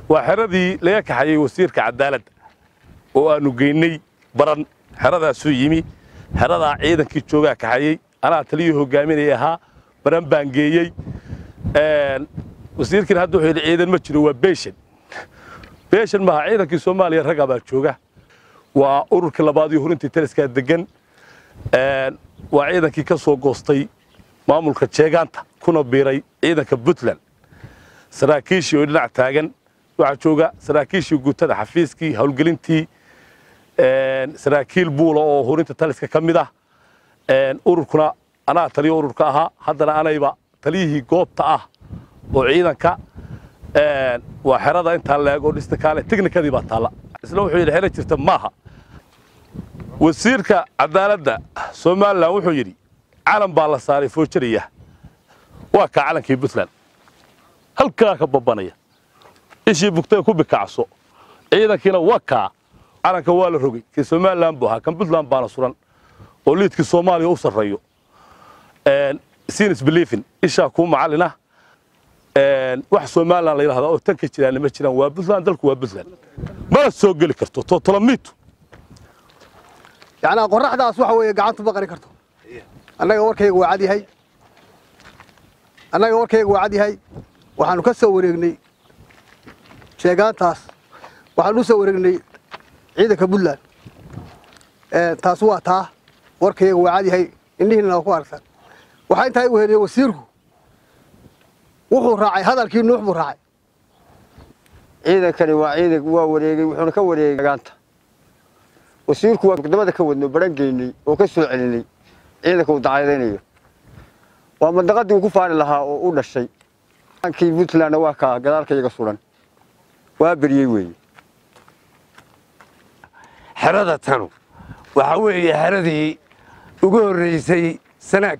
waa xeradii laga kaxayey wasiirka cadaaladda oo aanu geynay baran xeradaasuu yimi xeradaa ciidankii joogaa kaxayey anaa taliyii hogaaminaya ahaa baran baan geeyey wasiirkiina hadda wuxuu yidhi ciidan ma jiro waa beeshan beeshan maaha ciidankii soomaaliya ragga baa jooga waa ururkii labaad iyo hurintii taliskaa degan waa ciidankii ka soo goostay maamulka jeegaanta kuna biiray ciidanka puntland saraakiishii oo dhinac taagan waxaa jooga saraakiishii guutada xafiiskii howlgelintii saraakiil buula oo hurinta taliska ka mid ah ururkuna anaa taliyo ururka ahaa haddana anayba taliyihii goobta ah oo ciidanka waa xerada intaa leeg oo dhista kaale teknikadii baa taalla isna wuxuu yidhi xero jirta maaha wasiirka cadaaladda somalilan wuxuu yidhi calan baa la saaray foojariya waa kaa calankii puntland halkaa ka babanaya ishii bugtay ku bikacso ciidankiina waa kaa calanka waa la rogay kii somalilan buu ahaa kan puntland baana suran oo liidkii soomaaliya u sarreeyo sinis beliefin ishaa kuu macallina wax somalilan la yidhahdaa oo tan ka jiraanna ma jiraan waa puntland dalku waa puntland mana soo geli karto totolomitu yacnaa qorraxdaas waxa weeye gacantu ma qari karto annaga warkayga waa cad yahay annaga warkayga waa cad yahay waxaanu ka soo wareegnay sheegaantaas waxaanu u soo wareegnay ciidanka puntland taas waa taa warkayga waa cad yahay indhihiina ku aragsan waxaa intaa igu heliyey wasiirku wuxuu raacay hadalkii nuux buu raacay ciidankani waa ciidan waa wareegay wuxuuna ka wareegay gaanta wasiirku waa gudamada ka wadno baran geynay oo ka soo celinay ciidanka uu dacaydaynayo waa mandaqadii uu ku faani lahaa oo u dhashay kii puntlandna waa kaa gadaalkayaga suran waa beriyey weeye xerada tanu waxaa weeye xeradii ugu horreysay sanaag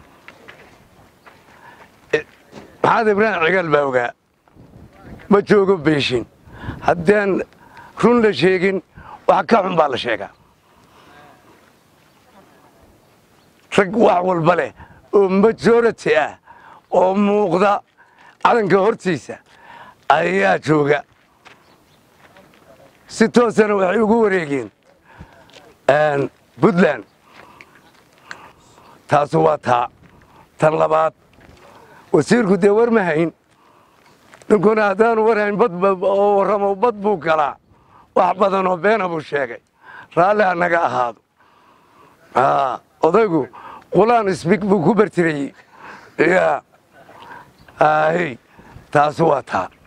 maxamed ibraahim cigaal baa ogaa ma joogo beeshin haddaan run la sheegin wax ka xun baa la sheegaa rag wax walba leh oo majority ah oo muuqda calanka hortiisa ayaa jooga si toosana waxay ugu wareegeen puntland taasu waa taa tan labaad wasiirku dee war ma hayn ninkuna haddaanu war hayn bad oo warramo bad buu galaa wax badan oo beena buu sheegay raalli ha naga ahaado odaygu qulaan isbig buu ku bartirayey ya ahy taasu waa taa